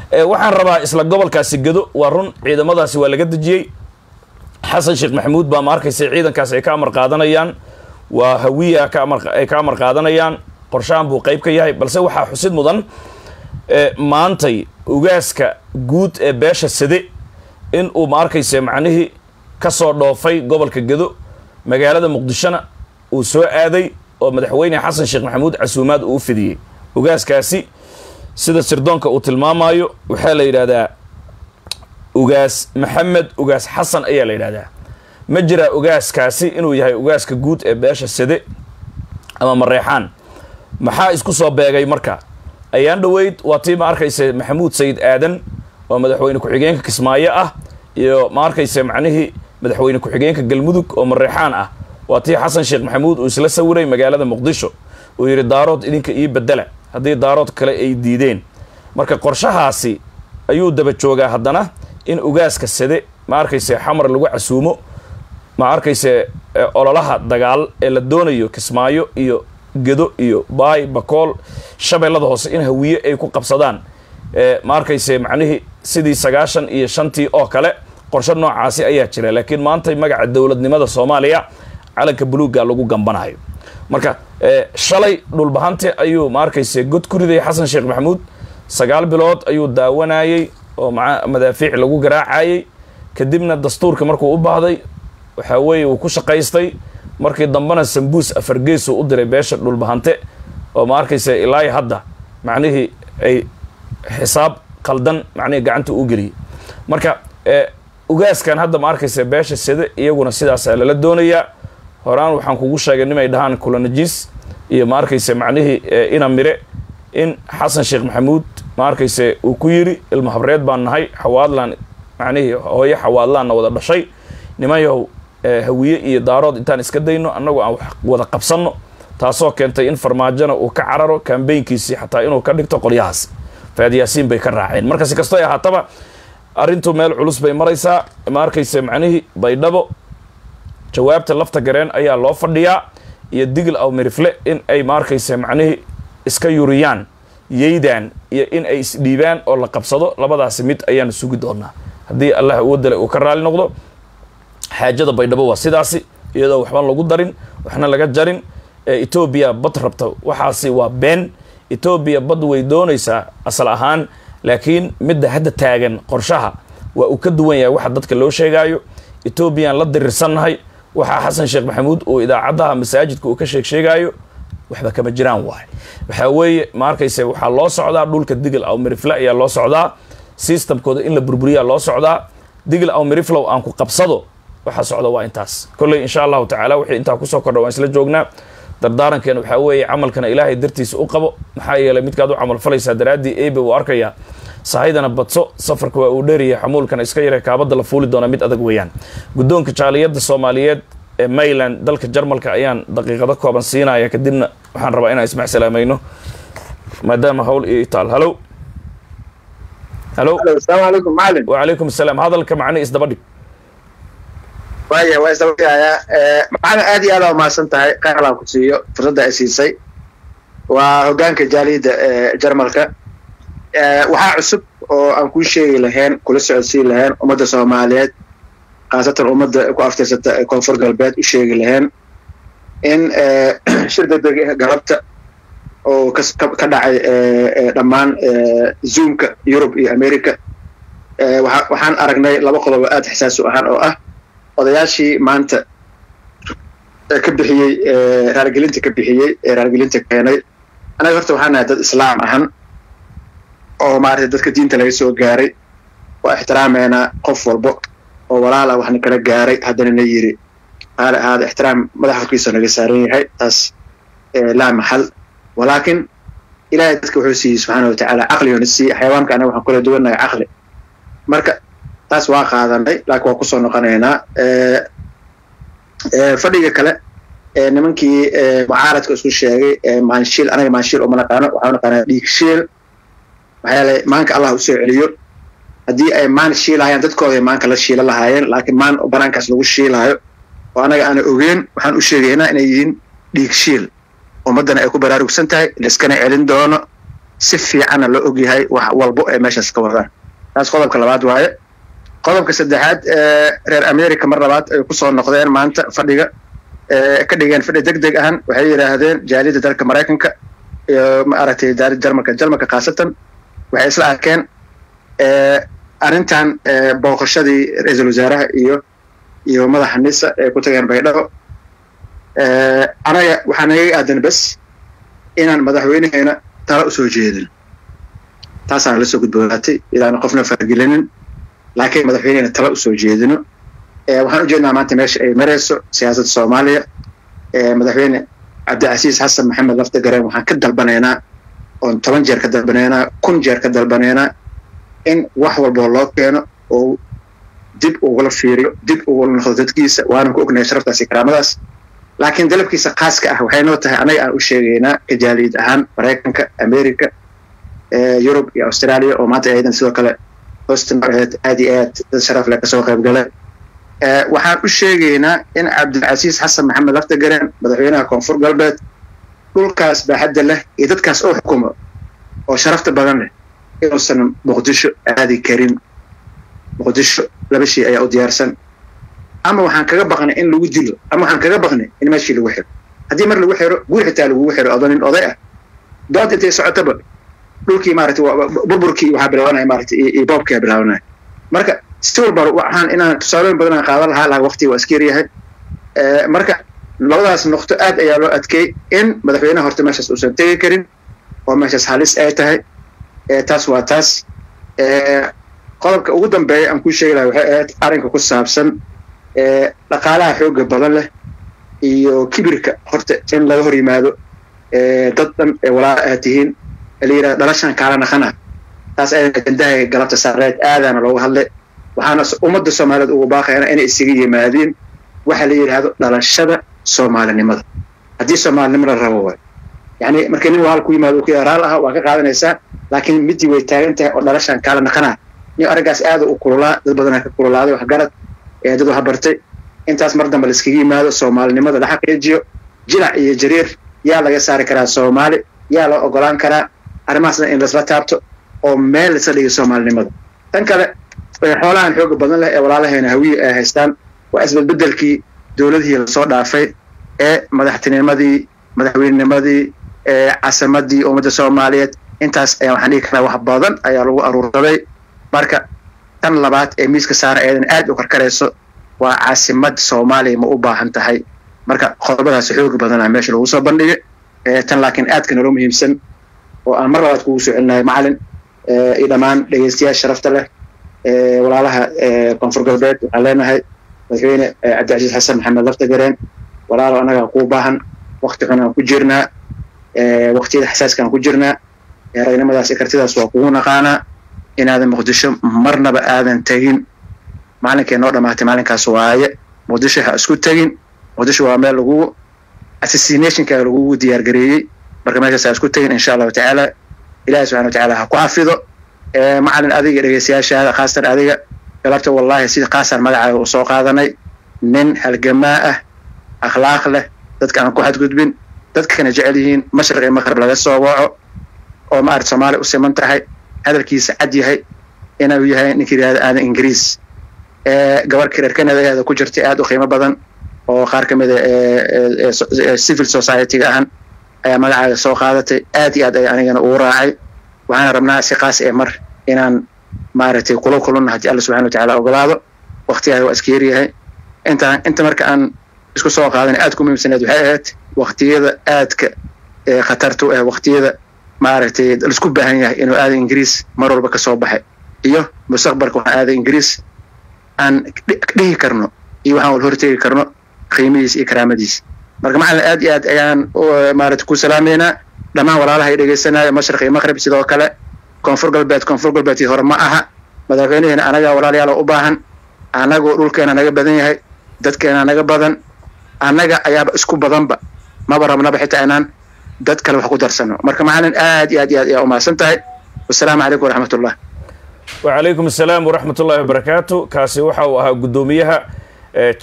waxaan rabaa isla gobolkaasi gado waa run ciidamadaasi waa laga dejiyey xasan sheekh maxamuud baa ma arkaysa ciidankaasi ay ka amar qaadanayaan waa hawiya ka amar ay ka amar qaadanayaan qorshahan buu qayb ka yahay balse waxaa xusid mudan maantay ugaaska guud ee beesha sade in uu ma arkaysa macnihii ka soo dhoofay gobolka gado magaalada muqdishona uu soo aaday oo madaxweyne xasan sheekh maxamuud casuumaad uu u fidiyey ugaaskaasi sida sirdoonka uu tilmaamayo waxaa la yidhaahdaa ugaas maxamed ugaas xasan ayaa la yidhahdaa ma jiraa ugaaskaasi inuu yahay ugaaska guud ee beesha sade ama mareexaan maxaa isku soo beegay marka ayaan dhoweyd waa tii ma arkaysa maxamuud sayid aadan oo madaxweyne ku-xigeenka kismaayo ah iyo ma arkaysa macnihii madaxweyne ku-xigeenka galmudug oo mareexaan ah waa tii xasan sheekh maxamuud uu isla sawiray magaalada muqdisho uu yidhi daarood idinka ii bedela haddii daarood kale ay diideen marka qorshahaasi ayuu daba joogaa haddana in ugaaska sade ma arkayse xamar lagu casuumo ma arkayse ololaha dagaal ee la doonayo kismaayo iyo gedo iyo baay bakool shabeellada hoose in hawiye ay ku qabsadaan ma arkayse macnihii sidii sagaashan iyo shantii oo kale qorshe noocaasi ayaa jira laakiin maanta magaca dowladnimada soomaaliya calanka buluugga lagu gambanayo marka shalay dhulbahante ayuu ma arkayse god ku riday xasan sheekh maxamuud sagaal bilood ayuu daawanayey oo maa madaafiic lagu garaacayey kadibna dastuurka markuu u baahday waxaa weeye uu ku shaqaystay markii dambena sambuus afargeesu u diray beesha dhulbahante oo ma arkaysa ilaa hadda macnihii ay xisaab qaldan macnihii gacanta u geliyey marka ugaaskan hadda ma arkaysa beesha sade iyaguna sidaasaa lala doonayaa horaan waxaan kugu sheegay nimay dhahaan kulanajis iyo ma arkaysa macnihii ina mire in xasan sheekh maxamuud ma arkayse uu ku yidhi ilma habreed baan nahay xawaadlaan macnihii hooyo xawaadlaanna wada dhashay nimanyahow hawiye iyo daarood intaan iska dayno annagu aan wada qabsanno taasoo keentay in farmaajona uu ka cararo kambaynkiisii xataa inuu ka dhigto qolyahaas faad yaasiin bay ka raaceen marka si kastoo ahaataba arrintu meel culus bay maraysaa ma arkayse macnihii baydhabo jawaabta lafta gareen ayaa loo fadhiyaa iyo digil aw mirifle in ay ma arkayse macnihii iska yuriyaan yeydaan iyo in ay isdhiibaan oo la qabsado labadaasi mid ayaanu sugi doonaa haddii allah awoodale uu ka raali noqdo xaajada baydhabo waa sidaasi iyadoo waxban lagu darin waxna laga jarin etoobiya bad rabta waxaasi waa been etoobiya bad way doonaysaa asal ahaan laakiin midda hadda taagan qorshaha waa uu ka duwan yahay waxa dadka loo sheegaayo etoobiyaan la dirirsannahay waxaa xasan sheekh maxamuud uu idaacadaha masaajidka uu ka sheeg sheegaayo waxba kama jiraan waay waxaa weeye ma arkayse waxaa loo socdaa dhulka digil aw mirifle ayaa loo socdaa systemkooda in la burburiyaa loo socdaa digil aw miriflow aan ku qabsado waxaa socda waa intaas kolley insha allahu tacaala wixii intaa kusoo kordha waan isla joognaa dardaarankeena waxaa weeye camalkana ilaahay dartiisa u qabo maxaa yeelay midkaad u camal falaysaa daraaddii ebe uu arkayaa sahaydana badso safarka waa uu dheeryahay xamuulkana iska yare kaabadda la fuuli doona mid adag weeyaan guddoonka jaaliyadda soomaaliyeed ee mayland dalka jarmalka ayaan daqiiqado kooban siinaya kadibna waxaan rabaa inaan ismac salaamayno maadaama hawl iyo itaal halo halo asalaamu calaykum macalin wacalaykum asalaam hadalka macni isdaba dhig waaya waa isdabadhigayaa macalin aad iyo aad aa umahadsan tahay qaalaan ku siiyo fursadda ay siisay waa hoggaanka jaaliyadda jarmalka waxaa cusub oo aan kuu sheegi lahayn kula socodsiin lahayn ummadda soomaaliyeed khaasatan ummadda ku aftirsata ee koonfur galbeed u sheegi lahayn in shir degdeg galabta oo ka dhacay dhammaan zoomka yurub iyo america waxaan aragnay laba qodob oo aad xisaasu ahaan oo ah odayaashii maanta ka bixiyey raargelinta ka bixiyey ee raargelinta keenay anaga horta waxaan nahay dad islaam ahan oo maaragtay dadka diinta laga soo gaaray waa ixtiraameynaa qof walbo oo walaala waxna kala gaaray haddana na yiri qaali ahaada ixtiraam madax horkiisa naga saaran yahay taas laa maxal walaakin ilaahay dadka wuxuu siiyey subxaana watacaala caqligona siiyey xayawaanka anaga waxaan kula duwannahay caqli marka taas waa qaadanay laakiin waa kusoo noqonaynaa fadhiga kale nimankii mucaaradka isku sheegay maanshiil anaga maanshiil uma naqaano waxaa naqaanaa dhiigshiil maxaa yeelay maanka allah usoo celiyo haddii ay maan shiilahayaan dadkooday maanka la shiila lahaayeen laakiin maan banaankaas lagu shiilaayo oo anaga aana ogeen waxaan u sheegaynaa inay yihiin dhiigshiil ummaddana ay ku baraarugsan tahay laiskana celin doono si fiicanna loo ogyahay wax walbo ay meeshaas ka wadaan taas qodobka labaad waaye qodobka saddexaad reer america mar labaad ay kusoo noqdeen maanta fadhiga ka dhigeen fadhi deg deg ahan waxay yidhaahdeen jaaliyadda dalka maraykanka iyo maaragtay jaaliyadda jarmalka jarmalka khaasatan waxay isla arkeen arrintan booqashadii ra-iisul wasaaraha iyo iyo madaxa nisa ay ku tageen baydhabo anaga waxaa nagaga aadan bes inaan madaxweyneheena tala usoo jeedin taasaana la soo gudboonaatay ilaana qofna fargelinin laakiin madaxweynehena tala usoo jeedino waxaan ujeednaa maanta meesha ay marayso siyaasadda soomaaliya madaxweyne cabdicasiis xasan maxamed lafta gareen waxaan ka dalbanaynaa oon toban jeer ka dalbanaynaa kun jeer ka dalbanaynaa in wax walboo loo keeno oo dib ugula fiiriyo dib ugula noqdo dadkiisa waanan ku ognahay sharaftaas iyo karaamadaas laakiin dalabkiisa khaaska ah waxay noo tahay annaga aan u sheegaynaa kajaaliyad ahaan maraykanka america yurub iyo australia oo maanta aydan sidoo kale hostan aheed aad iyo aad dad sharaf leh kasoo qayb galay waxaan u sheegaynaa in cabdilcasiis xasan maxamed laftagareen madaxweynaha koonfur galbeed dhulkaas baaxadda leh iyo dadkaas oo xukumo oo sharafta badan leh inuusan muqdisho aadi karin muqdisho laba shay ayaa u diyaarsan ama waxaan kaga baqnay in lagu dilo ama waxaan kaga baqnay in meeshii lagu xiro haddii mar lagu xiro guur xitaa lagugu xiro odo nin oday ah dood intay socotaba dhulkii maaragtay burburkii waxaa bilaabanaya maaragtay iyo boobkiaa bilaabanaya marka si walba waxaan inaan tusaalooyin badan aan qaadan lahaa laha waqtiga waa iska yaryahay marka labadaas noqto aad ayaa loo adkeey in madaxweynaha horta meeshaas uusan tegi karin oo meeshaas halis ay tahay taas waa taas qodobka ugu dambeeya aan kuu sheegi laha waxay ahayd arrinka ku saabsan dhaqaalaha xooga badan leh iyo kibirka horta in laga hor yimaado dad dhan ee walaala aad tihiin la yidhahda dhalashan kaala naqana taas ayada ajendaha galabta saareed aadaana looga hadlay waxaana ummadda soomaaliyeed ugu baaqayana inay isaga yimaadiin waxa la yidhaahdo dhalashada soomaalinimada haddii soomaalinimo la rabo waay yani markii nin walaal ku yimaado ku raal ah waa ka qaadanaysaa laakiin midii way taagan tahay oo dhalashan kaala naqanaa nin arrinkaas aada u kululaa dad badanaa ka kululaaday waxgarad ee dad waxa bartay intaas mar dambe laiskaga yimaado soomaalinimada la xaqiijiyo jilac iyo jariir yaa laga saari karaa soomaali yaa loo ogolaan karaa arrimahaasna in laisla taabto oo meel laisla dhiga soomaalinimada tan kale xoolahan xooga badan leh ee walaalaheena hawiye ay haystaan waa isbedbedelkii dowladihii lasoo dhaafay ee madaxtinimadii madaxweynenimadii ee caasimadii ummadda soomaaliyeed intaas ayaa waxaan dhigi karaa wax badan ayaa lagu aruursaday marka tan labaad ee miiska saara eedan aad u karkarayso waa caasimad soomaaliya ma u baahan tahay marka qodobadaas xooga badanaa meesha lagu soo bandhigay tan laakiin aadka naloo muhiimsan oo aan mar labaad kugu soo celinahay macalin iyo dhammaan dhegeystayaasha sharafta leh walaalaha koonfur galbeed waxaan leenahay madaxweyne cabdicasiis xasan maxamed laftagareen walaalo annagaa kuu baahan wakti xun aan ku jirnaa waktiyada xasaaskaan ku jirnaa ragnimadaas iyo kartidaas waa kugu naqaanaa inaadan muqdisho marnaba aadan tegin maalinkay noo dhamaatay maalinkaas waaye muqdisho ha isku tegin muqdisho waa meel lagu assassinationka lagugu diyaar gareeyey marka meeshaas ha isku tegin insha allahu tacaala ilahi subxana wa tacaala ha ku xafido macalin adiga dhegeystayaashaada khaasatan adiga galabta wallahi sida kaasaan magacaaga u soo qaadanay nin halgamaa ah akhlaaq leh dadka aan ku xadgudbin dadkana jecel yihiin mashriq iyo maqrib laga soo waco oo maarata soomaaliya u siman tahay hadalkiisa cad yahay inuu yahay ninkii yidhahda aadan ingiriis gabarhkii reer canadaeeda ku jirtay aad u qiimo badan oo qaar ka mida civil society-ga ahan ayaa magacaaga soo qaadatay aad iyo aad ay anigana ugu raacay waxaana rabnaa si kaas ee mar inaan maaragtay kula kulunna haddii alla subxana wa tacala ogolaado waktigaada waa iska yaryahay intaan inta marka aan isku soo qaadan aad ku muhiimsaneed waxay ahayd waktiyada aadka khatarta u ah waktiyada maaragtay laisku baahan yahay inuu aada ingiriis mar walba ka soo baxay iyo mustaqbalka waxaan aada ingiriis aan dhihi karno iyo waxaan wal hortegi karno qiimihiis iyo karaamadiis marka macalin aad iyo aad ayaan maarata ku salaameynaa dhammaan walaalaha ay dhegeysanaya mashriq iyo maqrib sidoo kale koonfur galbeed koonfur galbeedkii hore ma aha madaxweynaheena anagaa walaalayaal u baahan annagoo dhulkeena naga badan yahay dadkeena naga badan annaga ayaaba isku badanba maba rabnaba xitaa inaan dad kale wax ku darsano marka macalin aad iyo aad iyo aad ayaa umahadsan tahay wasalaamu calaykum waraxmat ullah wacalaykum asalaam waraxmat ullahi wabarakaatu kaasi waxa uu ahaa guddoomiyaha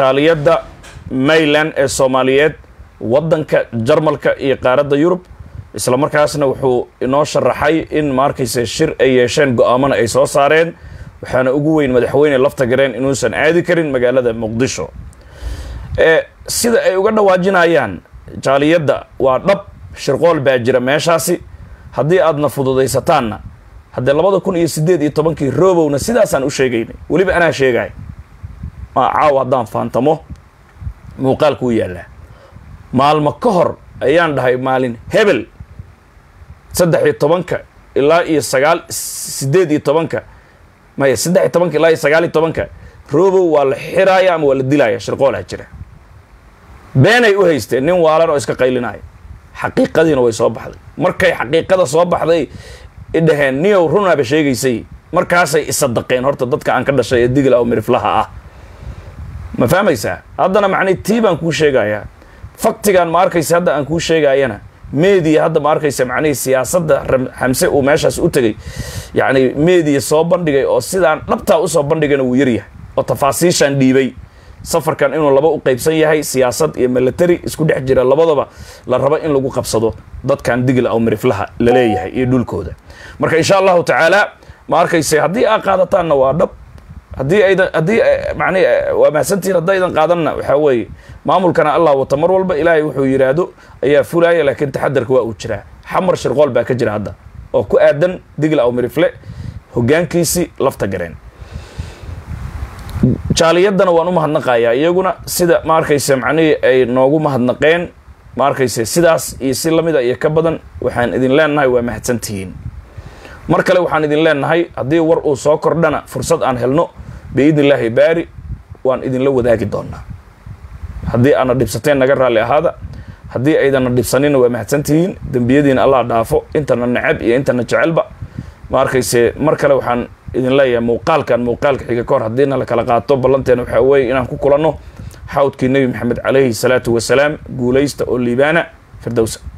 jaaliyadda mayland ee soomaaliyeed waddanka jarmalka iyo qaaradda yurub isla markaasna wuxuu inoo sharaxay in ma arkayse shir ay yeesheen go-aamana ay soo saareen waxaana ugu weyn madaxweyne lafta gareen inuusan aadi karin magaalada muqdisho sida ay uga dhawaajinayaan jaaliyadda waa dhab shirqool baa jira meeshaasi haddii aadna fududaysataanna haddee labada kun iyo siddeed iyo tobankii roobowna sidaasaan u sheegaynay weliba anaa sheegay ma caaw haddaan faantamo muuqaalku u yaallaa maalmo ka hor ayaan dhahay maalin hebel saddex iyo tobanka ilaa iyo sagaal siddeed iyo tobanka maya saddex iyo tobanka ilaa iyo sagaal iyo tobanka robow waa la xiraaya ama waa la dilaya shirqoolha jira beenay u haysteen nin waalan oo iska qaylinaya xaqiiqadiina way soo baxday markay xaqiiqada soo baxday idhaheen niyow runaaba sheegaysay markaasay isadaqeen horta dadka aan ka dhashay ee digla oo miriflaha ah ma fahmaysaa haddana macnay tii baan kuu sheegayaa faktigan ma arkaysa hadda aan kuu sheegayana media hadda ma arkaysa macnihii siyaasadda xamse uu meeshaas u tegay yacni media soo bandhigay oo sidaan dhabtaa usoo bandhigana wuu yaryahay oo tafaasiishaan dhiibay safarkan inuu laba u qaybsan yahay siyaasad iyo military isku dhex jira labadaba la rabo in lagu qabsado dadkan digla oo miriflaha la leeyahay iyo dhulkooda marka insha allahu tacaala ma arkayse haddii aa qaadataanna waa dhab haddii aydan haddii macnihi waa mahadsantihin haddaydan qaadanna waxaa weeye maamulkana allah wata mar walba ilaahay wuxuu yidhaahdo ayaa fulaaya laakiin taxadarka waa uu jiraa xamar shirqool baa ka jira hadda oo ku aadan digla aw mirifle hoggaankiisii lafta gareen jaaliyaddana waan u mahadnaqayaa iyaguna sida ma arkayse macnihii ay noogu mahadnaqeen ma arkayse sidaas iyo si lamida iyo ka badan waxaan idin leenahay waa mahadsantihiin mar kale waxaan idin leenahay haddii war uu soo kordhana fursad aan helno biidni illaahi baari waan idinla wadaagi doonaa haddii aadna dhibsateen naga raalli ahaada haddii aydanna dhibsanina waa mahadsantihiin dembiyadiina allah dhaafo intana necab iyo intana jecelba ma arkayse mar kale waxaan idin leeyahay muuqaalkan muuqaalka xiga ka hor haddiina la kala qaato ballanteena waxaa weeye inaan ku kulanno xawdkii nebi maxamed calayhi salaatu wasalaam guulaysta oo liibaana firdowsa